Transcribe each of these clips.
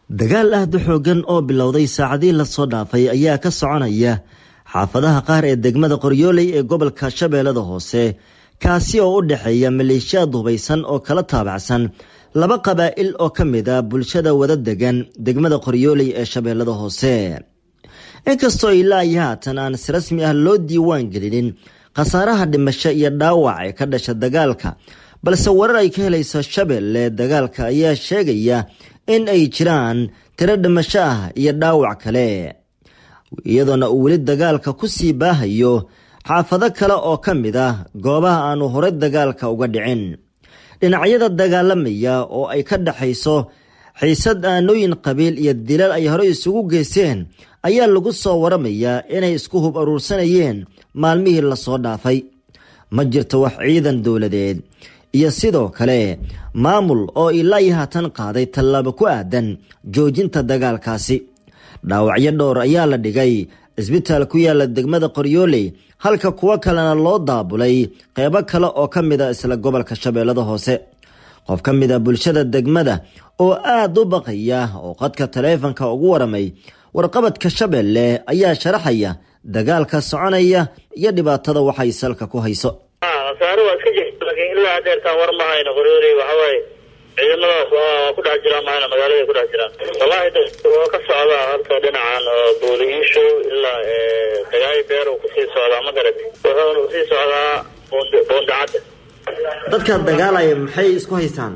dagaal aad u xoogan oo bilowday saacadihii lasoo dhaafay ayaa ka soconaya xaafadaha qaar ee degmada qoryooley ee gobolka shabeellada hoose kaasi oo u dhexeeya maleeshiyaad hubaysan oo kala taabacsan laba qabaa'il oo ka mid a bulshada wada degan degmada qoryooley ee shabeellada hoose inkastoo ilaa iyo haatan aan si rasmi ah loo diiwaan gelinin khasaaraha dhimasho iyo dhaawac ee ka dhasha dagaalka balse warar ay ka helayso shabeelle dagaalka ayaa sheegaya in ay jiraan tiro dhimasho ah iyo dhaawac kale iyadoona uu weli dagaalka ku sii baahayo xaafado kale oo ka mid ah goobaha aanu horey dagaalka uga dhicin dhinacyada dagaalamaya oo ay ka dhexayso xiisad aanooyin qabiil iyo dilal ay horey isugu geysteen ayaa lagu soo waramayaa inay isku hub aruursanayeen maalmihii lasoo dhaafay ma jirto wax ciidan dowladeed iyo sidoo kale maamul oo ilaa iyo haatan qaaday tallaabo ku aadan joojinta dagaalkaasi dhaawacyo dhowr ayaa la dhigay isbitaal ku yaala degmada qoryooley halka kuwo kalena loo daabulay qeybo kale oo ka mid a isla gobolka shabeellada hoose qof ka mid a bulshada degmada oo aada u baqaya oo qadka taleefanka ugu waramay warqabadka shabeelle ayaa sharaxaya dagaalka soconaya iyo dhibaatada waxay salka ku hayso khasaare waa iska jirta laakiin ilaa hadeertaan war mahayno qoryooley waxawaaye ciidamadaas waa ku dhex jiraan mahayna magaalada ku dhex jiraan wallaahi waa ka socdaa horta dhinacan oo boolihiishow ilaa dagaay beer uu kusii socdaa ma garat wuxuuna usii socdaa boondacadda dadka dagaalaya maxay isku haystaan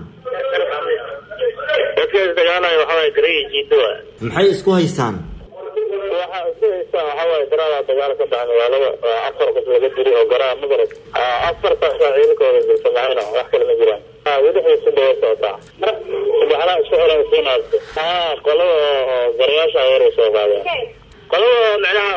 dadka isdagaalaya waxawaaye garaya jiidowa maxay isku haystaan waxa isku haystaan waxawaaye garaada dagaal ka dhaca magaalada afar qof laga diri oo garaa ma garat afartaasa ciidankooda jirta mahayna wax kale ma jiraan wadaxiisu daba socotaa subaxlaa isku xiran siinaasta haa qolada oo garayaasha weeray soo qaadeen qolada micnaha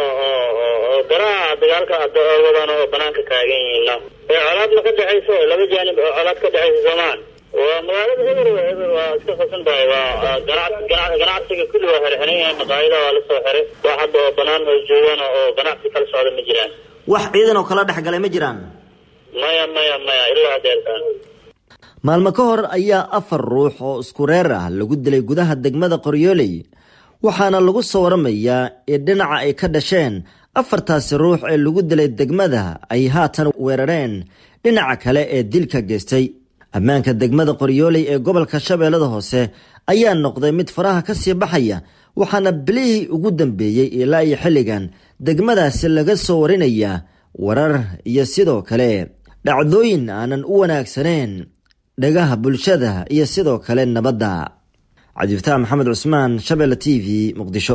oo garaha dagaalka wadaan oo banaanka taagan yihiin ee colaadna ka dhexayso laba jaanib oo colaad ka dhexaysa soomaan waa magaalada eber eber waa iska qasan tahay waa ganacsiga kulli waa xirxiran yahay maqaayada waa lasoo xiray wax hadda oo banaan oo joogaan oo ganacsi kala socda ma jiraan wax ciidan oo kala dhexgalay ma jiraan maya maya maya ilaa hadeertaan maalmo ka hor ayaa afar ruux oo isku reer ah lagu dilay gudaha degmada qoryooley waxaana lagu soo waramayaa in dhinaca ay ka dhasheen afartaasi ruux ee lagu dilay degmada ay haatan weerareen dhinaca kale ee dilka geystay ammaanka degmada qoryooley ee gobolka shabeellada hoose ayaa noqday mid faraha ka sii baxaya waxaana bilihii ugu dambeeyey ilaa iyo xilligan degmadaasi laga soo warinayaa warar iyo sidoo kale dhacdooyin aanan u wanaagsaneyn dhagaha bulshada iyo sidoo kale nabadda cabdifataax maxamed cusmaan shabeelle t v muqdisho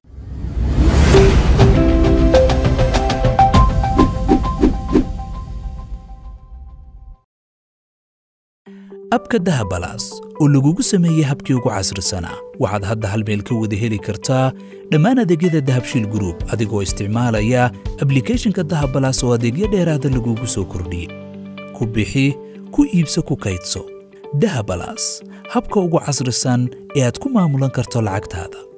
abka dahabalaas oo lagugu sameeyey habkii ugu casrisanaa waxaad hadda hal meel ka wada heli kartaa dhammaan adeegyada dahabshiil gruub adigoo isticmaalaya ablikeeshinka dahabalaas oo adeegyo dheeraada lagugu soo kordhiyey ku bixi ku iibso ku kaydso dahabalaas habka ugu casrisan ee aad ku maamulan karto lacagtaada